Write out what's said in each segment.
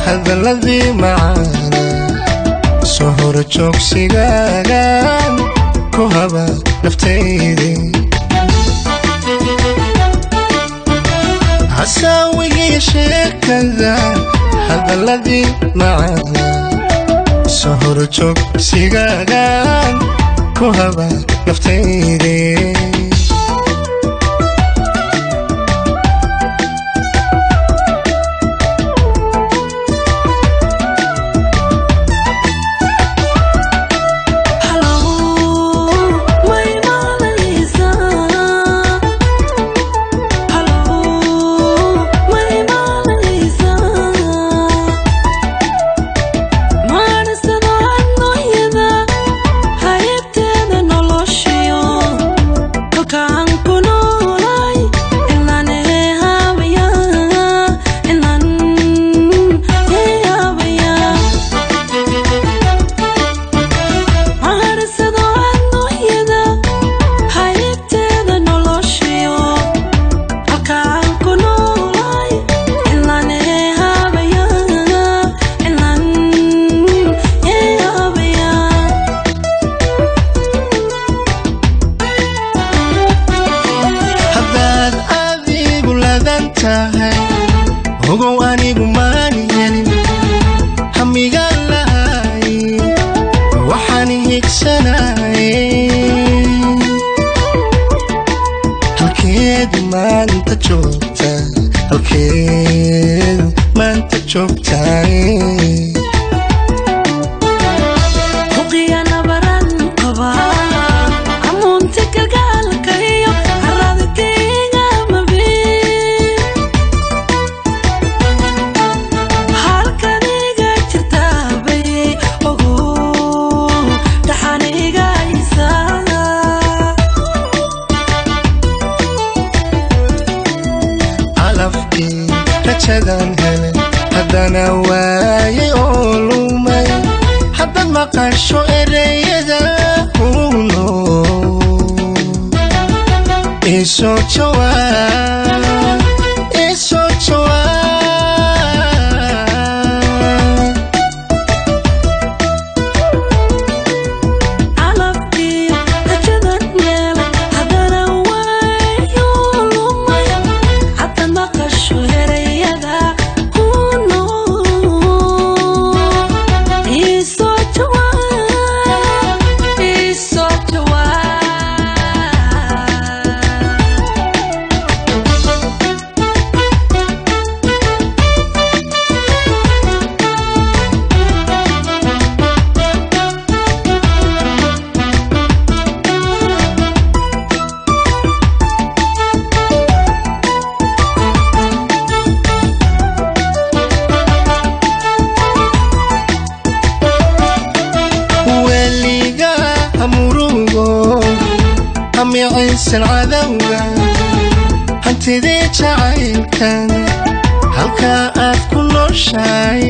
hadalladii macaana soo hor joogsigaagan ku haba naftaydii hasaawigii sheekada hadalladii macaana soo hor joogsigaagan ku haba naftaydii ogow anigu maan helin hamigaan lahay waxaan higsanay halkeed maanta joogta halkeed maanta joogtaay rajadan hele haddana waayay oo lumay haddaad maqasho ereyada huno isoo jawaab isoo jawaab micaysan cadowga hantidii jacaylkan halkaa aad ku nooshahay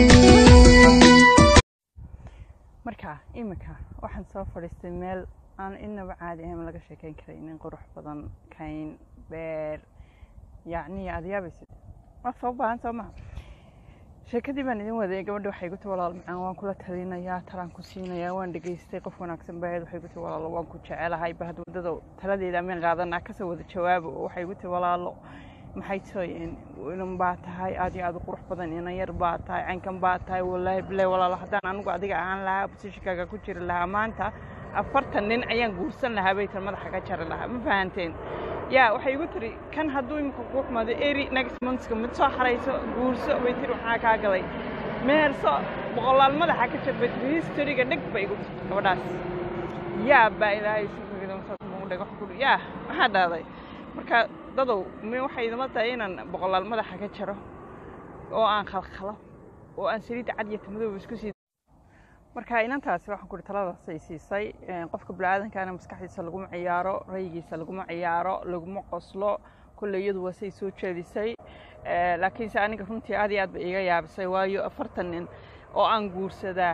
marka iminka waxaan soo fadhiistay meel aan inaba caadi ahayn laga sheekeyn karay nin qurux badan kayn beer yacni aad yaabaysid waa soo baahan soo maha sheekadii baan idin waday gabadha waxay igu ti walaal macaan waan kula talinayaa talaan ku siinayaa waan dhegaystay qof wanaagsan bahayd waxay igu ti walaalo waan ku jecelahay bahad waddada taladeeda ameen qaadanaa kasoo wada jawaabo waxay igu ti walaalo maxay tahay inan baa tahay aad iyo aad u qurux badan inan yar baa tahay caynkan baa tahay wallaahi bilahi walaalo haddaan anigu adiga ahaan lahaa positionkaaga ku jiri lahaa maanta afartan nin ayaan guursan lahaa bay tan madaxa ka jari lahaa ma fahanteen yaa waxay igu tiri kan hadduu imika kuu xumaado eri next monthska mid soo xarayso guurso bay tiri waxaa kaa galay meherso boqolaal madaxa ka jir bay tiri historyga dheg bay igu tiri gabadhaas yaa baa ilaahay dhagax kuri yaa maxaa dhahday marka dadow mi waxay idama tahay inaan boqolaal madaxa ka jaro oo aan khalkhalo oo aan saliidda cad iyo tamadooba isku sii marka inantaasi waxaan ku uhi taladaas ay siisay qofka biniaadankaana maskaxdiisa laguma ciyaaro rayigiisa laguma ciyaaro laguma qoslo kolley iyadu waa say soo jeedisay laakiinse aniga runtii aad iyo aad bay iiga yaabisay waayo afartan nin oo aan guursadaa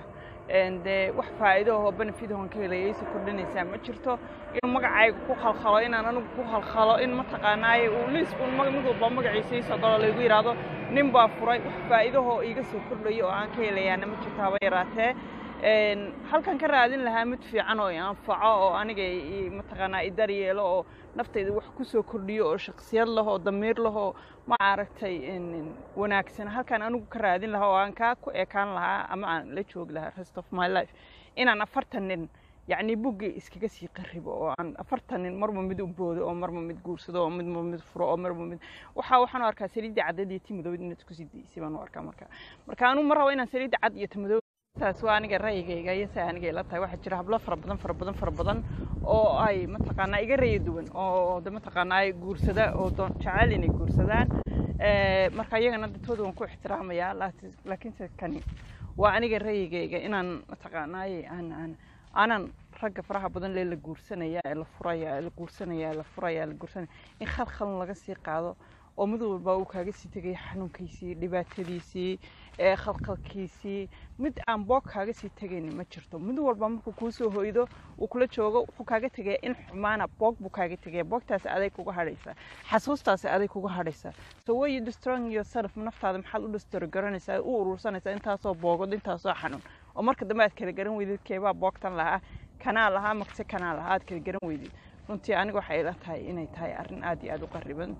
dee wax faa'iido ahoo benefit ahon ka helaya aysa kordhinaysaa ma jirto inuu magacayga ku khalkhalo inaan anigu ku khalkhalo in mataqaanaaye uu liis un mid walba magaciisa iisoo galo laygu yidhaahdo nin baa furay wax faa'iidahoo iiga soo kordhaya oo aan ka helayaana ma jirto haba yaraatee halkan ka raadin lahaa mid fiican oo i anfaco oo aniga mataqaanaa i daryeelo oo naftayda wax ku soo kordhiyo oo shaksiyad leh oo damiir leh oo ma aragtay wanaagsan halkan anigu ka raadin lahaa oo aan kaa ku ekaan lahaa ama aan la joogi lahaa rest of my life inaan afartan nin yacni buggii iskaga sii qaribo oo aan afartan nin marba mid u boodo oo marba mid guursado oo midba mid furo oo marba mid waxa waxaan u arkaa saliidda caddeed iyo timidowd inaad isku sii daysay baan u arkaa marka marka anigu ma rabo inaan saliidda cad iyo timidowd taas waa aniga ra'yigayga iyo sa aniga ila tahay waxaa jira hablo fara badan fara badan fara badan oo ay mataqaanaa iga raya duwan oo de mataqaanaa ay guursada oo doon jecel inay guursadaan marka iyagana dadtooda waan ku ixtiraamayaa laakiinse kani waa aniga ra'yigayga inaan mataqaanaaye aan aan aanan ragga faraha badan lee la guursanaya ee la furaya ee la guursanaya ee la furaya la guursanaya in khalkhalun laga sii qaado oo mid walba uu kaaga sii tegaya xanuunkiisii dhibaatadiisii ee khalkhalkiisii mid aan boog kaaga sii tegaynin ma jirto mid walba markuu kuu soo hoydo uu kula joogo wuxuu kaaga tegaya in xumaana boog buu kaaga tegaya boogtaasi aday kuga hadhaysaa xasuustaasi aday kuga hadhaysaa so way you destroying yourself naftaada maxaad u destroy garanaysaa u urursanaysaa intaasoo boogod intaasoo xanuun oo marka dambe aad kala garan weydid keebaa boogtan lahaa kanaa lahaa makse kanaa lahaa aad kala garan weydid runtii aniga waxay ila tahay inay tahay arrin aad iyo aad u qariban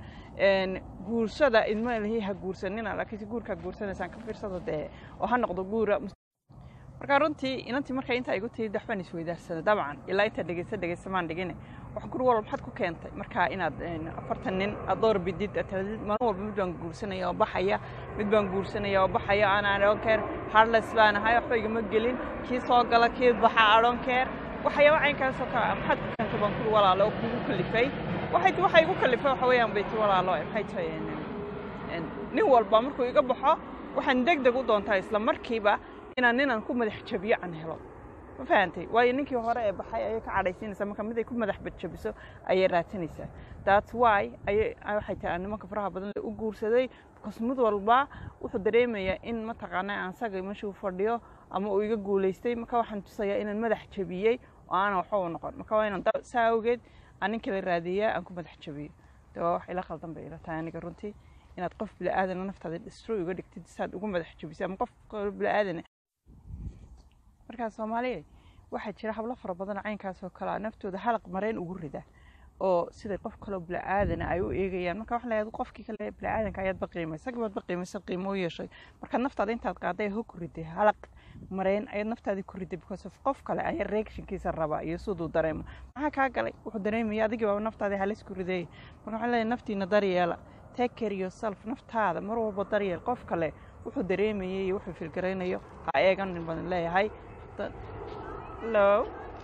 guursada idma lihi ha guursanina laakiinse guurkaa guursanaysaan ka fiirsada dee oo ha noqdo guura marka runtii inantii markay intaa igu tiyid waxbaan isweydaarsada dabcan ilaa intaa dhegeysa dhegeysa maan dhigine wax gur walba maxaad ku keentay marka inaad afartan nin aad door bidid aad taladid maalin walba mid baan guursanaya oo baxaya mid baan guursanaya oo baxaya ana adhonkeer harles baan ahay waxba igama gelin kii soo gala kii baxa adhonkeer waxyaaba caynkaasoo kale maxaad ku keentay baan kuri walaalo oo kugu kalifay waxay ti waxay igu kalifay waxa weeyaan bay ti walaalo maxay tahay nin walba markuu iga baxo waxaan deg deg u doontaa isla markiiba inaan ninaan ku madax jabiyo aan helo ma fahantay waayo ninkii hore ee baxay ayay ka cadhaysiinaysaa marka mid ay ku madax badjabiso ayay raadsanaysaa that's why ayay waxay tahay aan nimanka faraha badan u guursaday because mid walba wuxuu dareemayaa in mataqaanaa aan saga meeshuu fadhiyo ama uu iga guulaystay marka waxaan tusayaa inaan madax jabiyey oo aanan waxba u noqon marka waa inaan saa awgeed aan nin kala raadiyaa aan ku madax jabiyo de waa wax ila qaldan bay ila tahay aniga runtii inaad qof bila'aadana naftaada destroy uga dhigtid saad ugu madax jabisay ama qof bila'aadana markaa soomaaliya waxaa jira hablo fara badan caynkaasoo kalea naftooda halaq mareen ugu rida oo siday qof kaloo bila'aadana ay u eegayaan marka waxa layahay qofkii kale bila'aadanka ayaad baqiimay isaga baad baqiimaysa qiimo u yeeshay marka naftaada intaad qaaday ho ku riday halaq mareen ayaad naftaadii ku riday because of qof kale ayaa reactionkiisa rabaa iyo siduu dareemo maxaa kaa galay wuxuu dareemaya adigii baa naftaadii halis ku rideeyay marka waxaa leeyahay naftiina daryeela take care yourself naftaada mar walba daryeel qof kale wuxuu dareemayay iyo wuxuu filgaraynayo ha eeganin badan leeyahay hello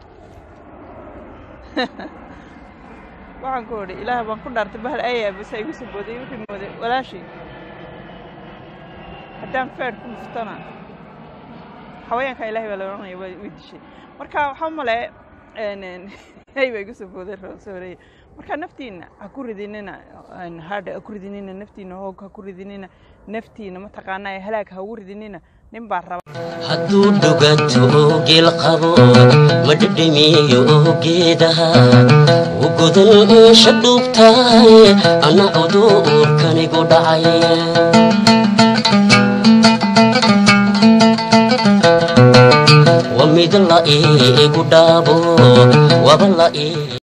waxaan ku idhi ilaah baan ku dhaartay bahal ayaa basa igu soo booday wixii mooday walaashii haddaan feer ku dhuftana xawayaanka ilaahay baa la odhanaya way dishay marka waxaa male hay baa igu soo booday soo horeeye marka naftiina ha ku ridinina hadha ha ku ridinina naftiina hoog ha ku ridinina naftiina mataqaanaa halaag ha ugu ridinina nin baa raba hadduu dhuganto oo geel qabo ma dhedhemiyo oo geedaha u godan eesha dhuubtahay anna cuduurkanigu dhacay wa mid la iigu dhaabo waba la ii